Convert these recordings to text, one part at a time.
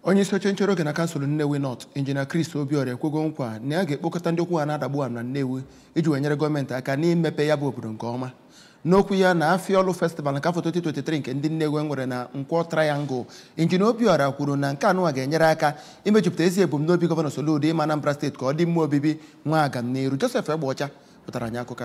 onye isi oche nchere oge na kansụl Nnewi North injinia Chris Obiora ekwego nkwa na ya ga-ekpokọta ndị okwu ha na-adagbu am na Nnewi iji wee nyere gọọmenti aka n'imepe ya bụ obodo nke ọma n'okwu ya na Afiolu Festival nke afọ 2023 nke ndị Nnewi nwere na Nkwọ Triangle injinia Obiora kwuru na nke anụnwa ga-enyere aka imejupụta ezi ebumnobi gọvanọ Soludo ịma Anambra steeti ka ọ dị mma obibi nwa agam n'iru Joseph Egbeọcha pụtara anyị akụkọ a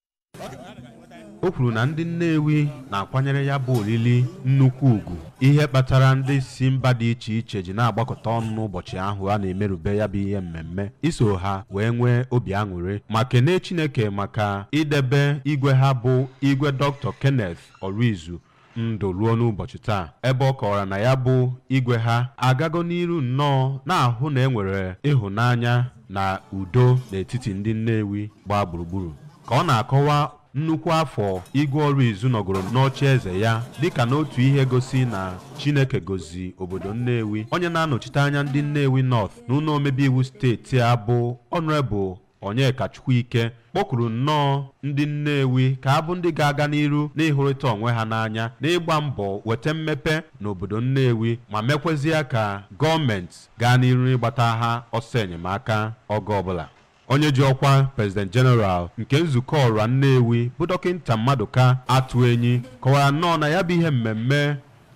o kwuru na ndị Nnewi na-akwanyere ya bụ olili nnukwu ugwu ihe kpatara ndị si mba dị iche iche ji na-agbakọta ọnụ n'ụbọchị ahụ a na-emerube ya bụ ihe mmemme iso ha wee nwee obi aṅụrị ma kenee Chineke maka idebe igwe ha bụ igwe Dr. Kenneth Orizu ndụ ruo n'ụbọchị taa ebe ọ kọwara na ya bụ igwe ha agago n'iru nnọọ na-ahụ na enwere ịhụnanya na udo n'etiti ndị Nnewi gbaa gburugburu ka ọ na-akọwa nnukwu afọ igwe ọrụ izu nọgoro n'oche eze ya dịka n'otu ihe gosi na Chineke gozi obodo Nnewi onye na-anọchite anya ndị Nnewi North n'ụlọ omebe iwu steeti a bụ Honorable Onyeka Chukwuike kpọkuru nnọọ ndị Nnewi ka abụ ndị ga-aga n'iru n'ịhụrịta onwe ha n'anya n'ịgba mbọ weta mmepe n'obodo Nnewi ma mekwezie ka gọọmenti gaa n'iru ịgbata ha ọsọ enyemaka oge ọbụla onye ji ọkwa president general nke nzukọ ọra Nnewi bụ dọkịta Maduka Atuenyi kọwara nnọọ na ya bụ ihe mmemme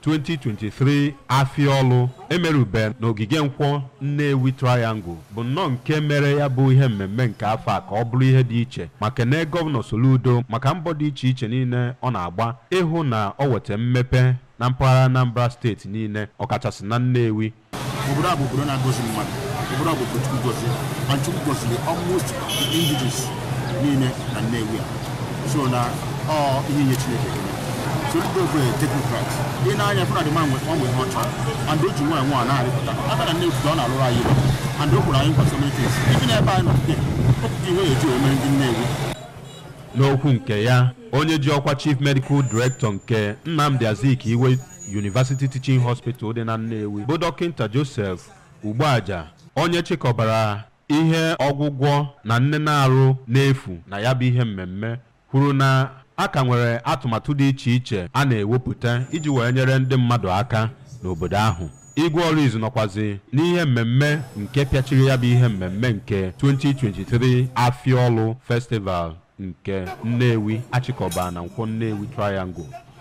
2023 Afiolu emerube n'ogige nkwọ Nnewi Triangle bụ nnọọ nke mere ya bụ ihe mmemme nke afọ a ka ọ bụrụ ihe dị iche ma kenee gọvanọ Soludo maka mbọ dị iche iche niile ọ na-agba ịhụ na ọ weta mmepe na mpaghara Anambra steeti niile ọkachasị na Nnewi obodo a bụ obodo na-agọzi mmadụ obodo a bụ obodo Chukwu gọziri and Chukwu gọziri almost the indigenous niile na Nnewi a so na ọ ihe nye Chineke ekele so ndị ofe teknokrat ị na-anya fụna dị ma nwe ọ nwe ihe ọ chọrọ and o ji nwaanyị nwa na-arịpụta aka na Nnewi ọ na-alụrụ anyị ilu and o kwuru anyị nkwa so many things ibi n'ebe anyị nọ today ọpụta iwe eji omere ndị Nnewi n'okwu nke ya onye ji ọkwa chief medical director nke Nnamdi Azikiwe University Teaching Hospital dị na Nnewi bụ dọkịta Joseph Ugboaja onye chịkọbara ihe ọgwụgwọ na nne na-arụ n'efu na ya bụ ihe mmemme kwuru na a ka nwere atụmatụ dị iche iche a na-ewepụta iji wee nyere ndị mmadụ aka n'obodo ahụ igwe ọrụ izu nọkwazi n'ihe mmemme nke pịachiri ya bụ ihe mmemme nke 2023 Afiolu Festival nke Nnewi achịkọba na Nkwọ Nnewi Triangle